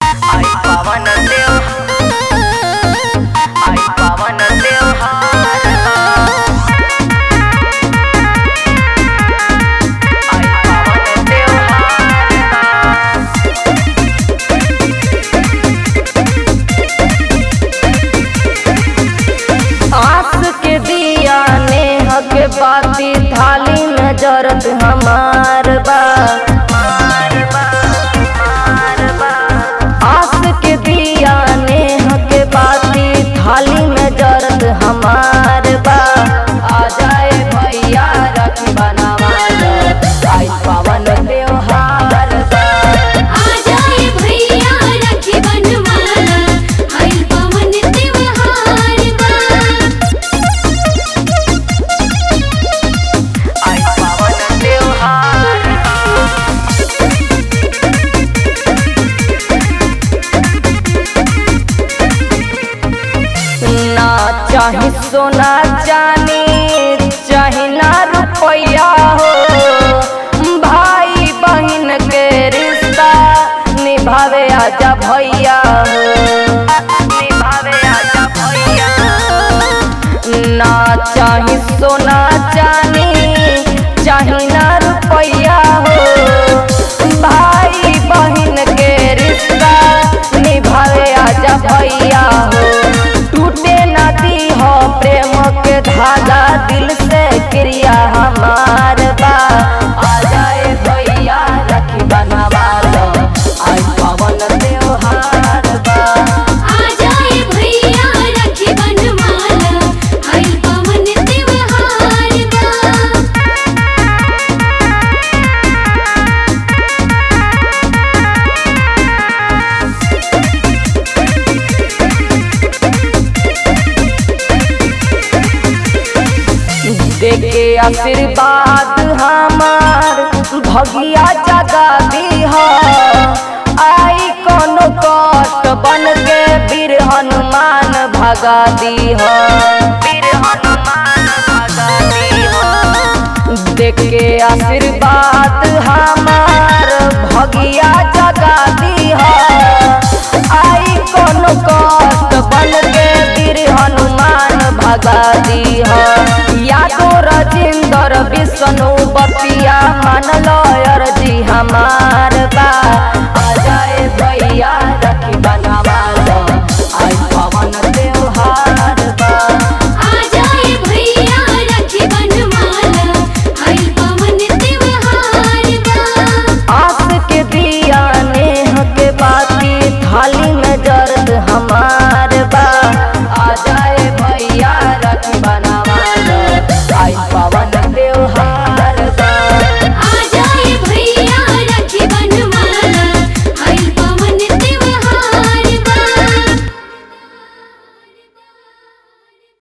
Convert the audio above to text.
आई पावन देव आई पावन त्योहार आई पावन त्योहार आस के दिया नेह के बाती थाली में जरत हमार बा आस के दिया नेह के बाती थाली में जरत हमार बा आ जाए भैया रखी बनावा आई पावन त्योहार बा आ जाए भैया रखी बनवाला आइल पवन त्योहार बा आई पावन त्योहार ना चाही सोना जानी चाही ना रुपया हो भाई बहन के रिश्ता निभावे आजा भैया हो निभावे आजा भैया ना चाही सोना जानी चाही ना रुपया हो भाई बहन के रिश्ता निभावे आजा भैया हो टूटे नदी हो प्रेम के धागा दिल से क्रिया हमार बा आ जाए भैया रखी बनवा लो आई पवन त्योहार बा आ जाए भैया रखी बनवाला आइल पवन त्योहार बा देके आशीर्वाद हमार भगिया जगा दीह आई कोनो कष्ट बन के वीर हनुमान भगा दीह वीर हनुमान भगा दीहो देके आशीर्वाद हमार भगिया जगा दीह आई कोनो कष्ट बन के वीर हनुमान भगा दीह यादो रजिंदर विष्णु बतिया मान लो अर्जी हमार बा आ जाए